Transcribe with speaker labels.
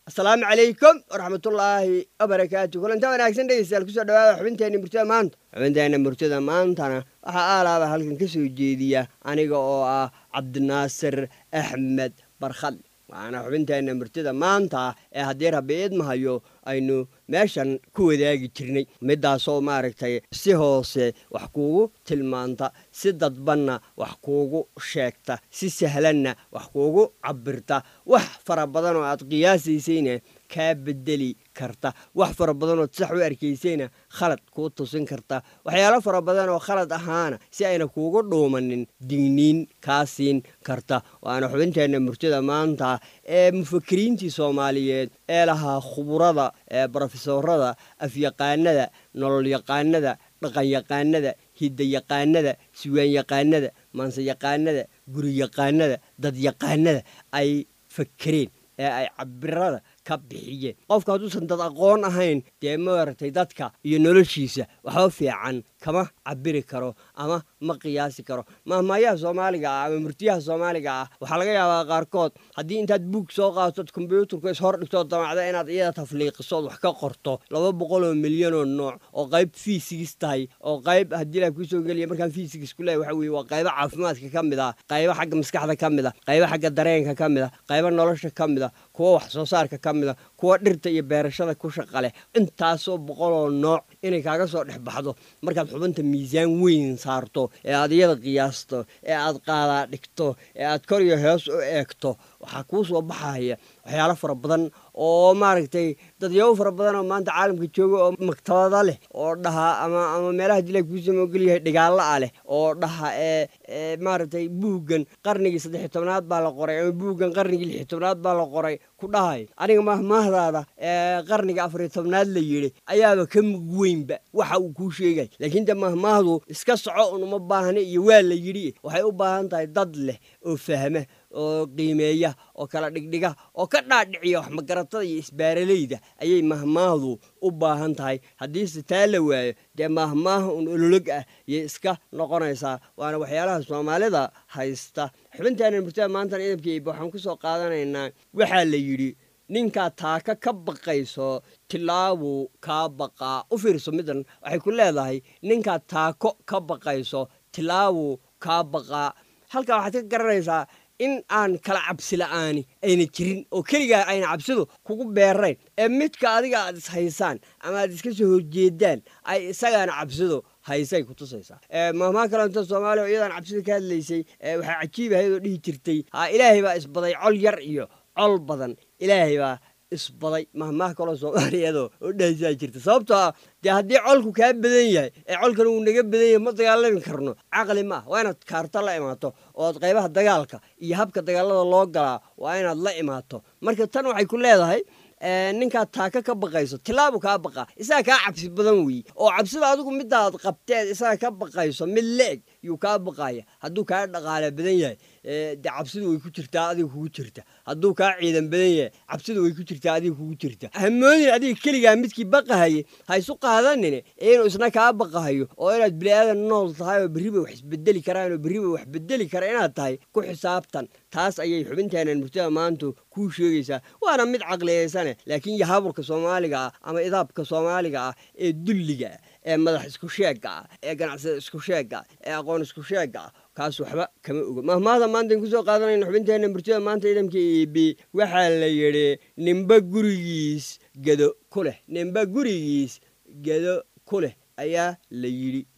Speaker 1: asalaamu calaykum waraxmatullaahi wabarakaatu kulanta wanaagsan dhegeystayaal kusoo dhawaada xubinteenna murtida maanta xubinteenna murtida maantana waxaa aalaaba halkan ka soo jeediya aniga oo ah cabdinaasir axmed barkhad waxaana xubinteenna murtida maanta ee haddii rabbi idmahayo aynu meeshan ku wadaagi jirnay midaasoo maaragtay si hoose wax kuugu tilmaanta si dadbanna wax kuugu sheegta si sahlanna wax kuugu cabirta wax fara badan oo aad qiyaasaysayna kaa bedeli karta wax fara badanood sax u arkaysayna khalad kuu tusin karta waxyaalo fara badan oo khalad ahaana si ayna kuugu dhuumanin digniin kaa siin karta waana xubinteenna murtida maanta ee mufakiriintii soomaaliyeed ee lahaa khuburada ee brofesorada afyaqaanada nololyaqaanada dhaqanyaqaanada hidayaqaanada siwaanyaqaanada maanseyaqaanada guryaqaanada dadyaqaanada ay fakereen ee ay cabirada ka bixiyeen qofka hadduusan dad aqoon ahayn dee maaragtay dadka iyo noloshiisa waxba fiican kama cabiri karo ama ma qiyaasi karo mahmaayaha soomaaliga ah ama murtiyaha soomaaliga ah waxaa laga yaabaa qaarkood haddii intaad buug soo qaatod kombyuutarka ishor dhigtoo damacda inaad iyada tafliiqisood wax ka qorto laba boqol oo milyanoo nooc oo qayb fiisigis tahay oo qayb haddii la kusoo geliya markaan fiisigis ku leehay waxa weye waa qaybo caafimaadka ka mid ah qaybo xagga maskaxda ka mid ah qaybo xagga dareenka ka mid ah qaybo nolosha ka mid ah kuwo wax soo saarka ka mid a kuwa dhirta iyo beerashada ku shaqa leh intaasoo boqoloo nooc inay kaaga soo dhex baxdo markaad xubinta miisaan weyn saarto ee aad iyada qiyaasto ee aad qaadaa dhigto ee aad kor iyo hoos u eegto waxaa kuu soo baxaya waxyaalo fara badan oo maaragtay dadyaabo fara badan oo maanta caalamka jooga oo maktabada leh oo dhaha ama ama meelaha dilaa kuusama ogolyahay dhigaalla ah leh oo dhaha ee maaragtay buuggan qarnigii saddex iyo tobnaad baa la qoray ama buuggan qarnigii lix iyo tobnaad baa la qoray ku dhahay aniga mahmaahdaada ee qarniga afar iyo tobnaad la yidhi ayaaba ka mug weynba waxa uu kuu sheegay laakiin de mahmaahdu iska soco un uma baahna iyo waa la yidhi waxay u baahan tahay dad leh oo fahma oo qiimeeya oo kala dhigdhiga oo ka dhaadhiciya wax magaratada iyo isbaaralayda ayay mahmaahdu u baahan tahay haddiise taa la waayo dee mahmaaha un ololog ah yay iska noqonaysaa waana waxyaalaha soomaalida haysta xubintaana murtada maantana idabkeyba waxaan ku soo qaadanaynaa waxaa la yidhi ninkaa taaka ka baqayso tilaabuu kaa baqaa u fiirso midan waxay ku leedahay ninkaa taako ka baqayso tilaabuu kaa baqaa halkaa waxaad ka garanaysaa in aan kala cabsi la'aani ayna jirin oo keligaa ayna cabsidu kugu beerayn ee midka adiga aad is haysaan ama aad iska soo horjeedaan ay isagaana cabsidu haysay ku tusaysaa mahmaa kalenta soomaaliya oo iyadaan cabsida ka hadlaysay waxaa cajiib ahayd oo dhihi jirtay ha ilaahay baa isbaday col yar iyo col badan ilaahay baa isbaday mahmaah kaloo soomaaliyeedoo oo dhahaysaa jirta sababtoo ah dee haddii colku kaa badan yahay ee colkan uu naga badan yahay ma dagaalami karno caqli ma ah waa inaad kaarto la imaato oo aad qaybaha dagaalka iyo habka dagaalada loo galaa waa inaad la imaato marka tan waxay ku leedahay ninkaad taaka ka baqayso tilaabu kaa baqa isaga kaa cabsi badan weeye oo cabsida adigu midaad qabteed isaga ka baqayso mid le-eg yuu kaa baqaya hadduu kaa dhaqaale badan yahay dee cabsidu way ku jirtaa adiga kugu jirta hadduu kaa ciidan badan yahay cabsidu way ku jirtaa adiga kugu jirta hamoodin adiga keligaa midkii baqahaye ha isu qaadanine inuu isna kaa baqahayo oo inaad biniaadan nool tahay oo berriba wax isbedeli karaan oo berriba wax bedeli kara inaad tahay ku xisaabtan taas ayay xubinteenan murtada maantu kuu sheegaysaa waana mid caqliyeysane laakiin yahaburka soomaaliga ah ama idaabka soomaaliga ah ee dulliga ah ee madax isku sheegga ah ee ganacsada isku sheegga ah ee aqoon isku sheegga ah kaas waxba kama ogo mahmaahda maantaan kusoo qaadanayna xubinteenna murtida maanta ciidanka eb waxaa la yidhi nimba gurigiis gedo ku leh nimba gurigiis gedo ku leh ayaa la yidhi